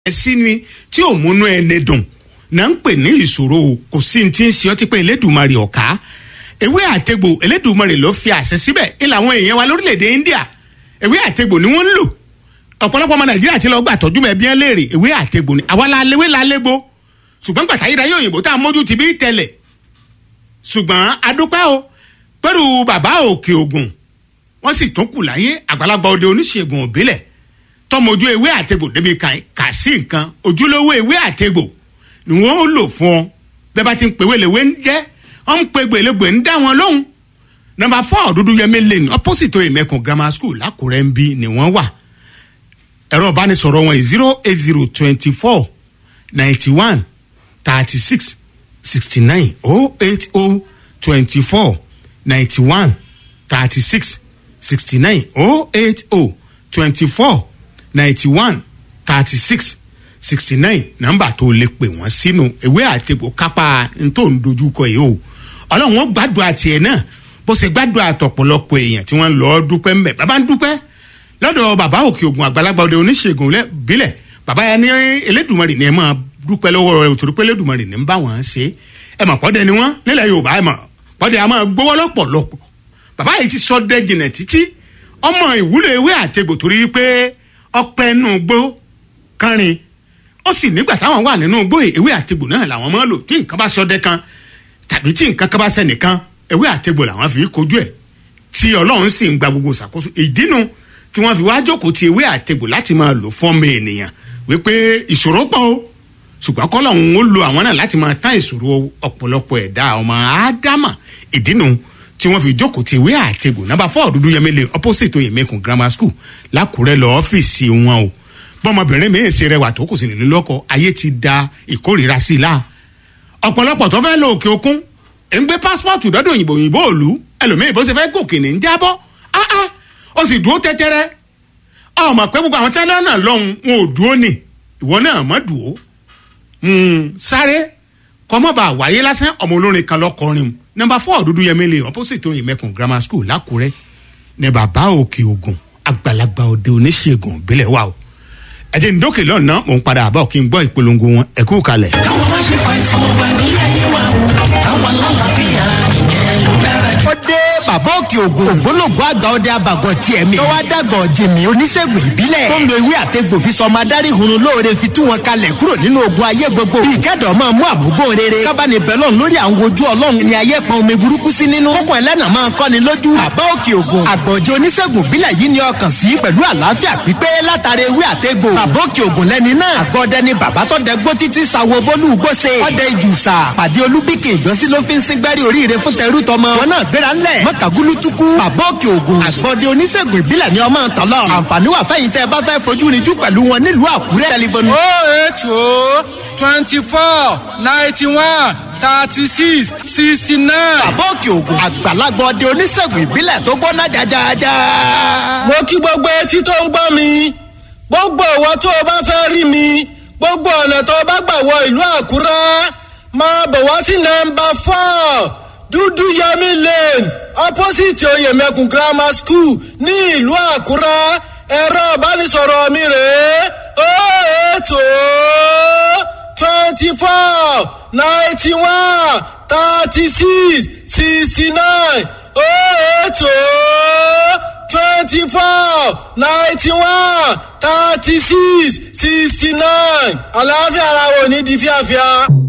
sí ni tí ò múnú ẹni dùn náà ń pè ní ìṣòro o kò sí ní tí ń ṣe ọtí pé elédùnmarè ọ̀ká ewé àtegbò elédùnmarè ló fi àṣẹ síbẹ̀ ilà àwọn èèyàn wa lórílẹ̀‐èdè India ewé àtegbò ni wọ́n ń lò ọ̀pọ̀lọpọ̀ ọmọ Nàìjíríà ti lọ gbà tọ́jú mẹ́ bí wọ́n léèrè ewé àtegbò ni àwa la léwé la légbó ṣùgbọ́n gbàtà yíra yóò yìnbó tá a mójú ti bí tẹ̀lẹ̀ ṣùgbọ́n adúpẹ́ o pẹ̀lú bàbá òkè ògùn wọ́n sì tún kù láyé àgbàlagbà òde oníṣègùn òbílẹ̀ tọmọjú ewé àtegbò débi kà sí nǹkan ojúlówó ewé àtegbò ni wọn ó lò fún ọ bẹ́ẹ̀ bá ti ń pèwé lèwe ń jẹ́ ọ ń pe gbèlégbè ń dá wọn lóhùn nọ́mbà four dúdú yẹmí lane opposite oyèmẹkùn grammar school lákùrẹ́ ń bí ni wọ́n wà ẹ̀rọ ìbánisọ̀rọ̀ wọn zero eight zero twenty four ninety one thirty six sixty nine oh eight oh twenty four ninety one thirty six sixty nine oh eight oh twenty four ninety one thirty six sixty nine nọ́mbà tó lè pè wọ́n sínú ìwé àtẹ̀gbò kápá ntò ń dojúkọ yìí o ọlọ́run ó gbàdúrà tiẹ̀ náà bó ṣe gbàdúrà tọ̀pọ̀lọpọ̀ èèyàn tí wọ́n lọ dúpẹ́ ńbẹ̀ bàbá ń dúpẹ́ lọ́dọ̀ bàbá òkè ògùn àgbàlagbà òde oníṣègùn bílẹ̀ bàbá yẹn ní elédùnmarè ni ẹ máa dúpẹ́ lọ́wọ́ rẹ̀ òtòrí pé elédùnmarè ní ń bá wọn ṣe ẹ mọ̀ pọ́dẹ ni wọ́n nílẹ̀ yorùbá ẹ mọ̀ pọ́dẹ a máa gbówó lọ́pọ̀lọpọ̀ bàbá yìí ti sọ dẹ́jìnà títí ọmọ ìwúlò ewé àtẹ̀gbò torí pé ọpẹ́ nù gbó kánrin ó sì nígbà táwọn wà nínú igbó ewé àtegbò náà làwọn máa lò tí nǹkan bá sọdẹ kan tàbí tí nǹkan kan bá sẹnìkan ewé àtegbò làwọn fi kojú ẹ̀ tí ọlọ́run sì ń gba gbogbo ṣàkóso ìdínú tí wọ́n fi wá jókòó ti ewé àtegbò láti máa lò fún ọmọ ènìyàn wípé ìṣòro pọ̀ o ṣùgbọ́n kọ́lọ́run ó lo àwọn náà láti máa tán ìṣòro ọ̀pọ̀lọpọ̀ ẹ̀dá ọmọ ádámà ìdínú tí wọ́n fi jókòó ti ewé àtegbò nàbà fọ́ọ̀ dúdú yẹmẹlẹ opposite oyèmẹkùn grammar school lákùrẹ́ lọ ọ́fíìsì wọn o bọ́mọbìnrin mi-ín ṣe rẹwà tó kù sí nílé lọ́kọ ayé ti da ìkórìíra sí i la ọ̀pọ̀lọpọ̀ tó fẹ́ lọ òkè òkun ẹ̀ ń gbé pásítọ̀tù dọ́dọ̀ òyìnbó òyìnbó òlu ẹlòmíì bó ṣe fẹ́ gòkè ní jábọ́ áá ó sì dúró tẹ́tẹ́rẹ́ ọmọ pé gbogbo àwọn tẹ́lẹ̀ náà lọ́hùn wọn ò dúró nì ìwọ náà mọ̀ dúró sáré kọ́mọ́bà wáyé lásán ọmọ olórin kan lọ́kọrin nọ́mbà fọ́ọ̀ dúdú yẹmílẹ̀ opposite oyinmẹkùn grammar school lákùrẹ́ ní bàbá òkè ògùn àgbàlagbà òde oníṣègùn ìbílẹ̀ wà o ẹ̀jẹ̀ ndókè lọ́nà mò ń padà àbọ̀ kí n gbọ́ ìpolongo wọn ẹ̀kú kalẹ̀. káwọn má ṣe fa ìsàn wà ní ayé wa o káwọn lálàáfíà ìyẹn ló dára jù. ó dé bàbá òkè ògùn ògbólógbò àgbà ọdẹ abàgọ tiẹ̀ mi. tọ́wọ́ dàgọ̀ jìmì oníṣègùn ìbílẹ̀. tó ń lo ewé àtẹ̀gbò fi sọmọ adarí hunrun lóore fi tú wọn kalẹ̀ kúrò nínú ogun ayé gbogbo. bí ìkẹ́dọ̀ máa mú àmúgbó rere. kábàánì bẹ́lọ̀n lórí àwọn ojú ọlọ́run ni ayé pọn omi burúkú sí nínú. kókò ẹlẹ́nà máa kọ́ni lójú. bàbá òkè ògùn àgbọ̀jẹ̀ oníṣègùn ìbílẹ̀ yìí ni ọkàn sí pẹ̀lú àlàáfíà pípé látara ewé àtẹ̀gbò. bàbá òkè ògùn lẹ́ni náà. àgọ́dẹ ni bàbá tó dẹ gbó títí sawo bólú gbóse. ọdẹ ìjùsà pàdé olúbíkè ìjọsí ló fi ń síngbẹ́rì oríire fún tẹrú tọmọ. wọn náà gbéra ńlẹ̀ mọ́kàgúlú tukú. bàbá òkè ògùn àgbọ̀dẹ oníṣègùn ìbílẹ̀ ni ọmọ tọ̀lọ̀. àǹfààní wà fẹ́yìn tẹ́ ẹ bá fẹ́ fojú rinjú pẹ̀lú wọn nílùú àkúrẹ́. tẹlifóònù. oh eight oh twenty four ninety one thirty six sixty nine. bàbá òkè ògùn àgbàlagbà ọdẹ oníṣègùn ìbílẹ̀ tó gbóná jajaja. mo kí gbogbo etí tó ń gbọ́ mi gbogbo ìwọ tó o bá fẹ́ rí mi gbogbo ọ̀nà tó o bá gbà wọ ìlú àkúrẹ́ máa bọ̀ wá sí nọ́mbà four dúdú yẹmi lane opposite oyèmẹkùn grammar school ní ìlú àkúrẹ́ ẹ̀rọ ìbánisọ̀rọ̀ mi rèé ó ètò twenty four ninety one thirty six sixty nine ó ètò twenty four ninety one thirty six sixty nine àlàáfíà ara wo ní di fíafíà.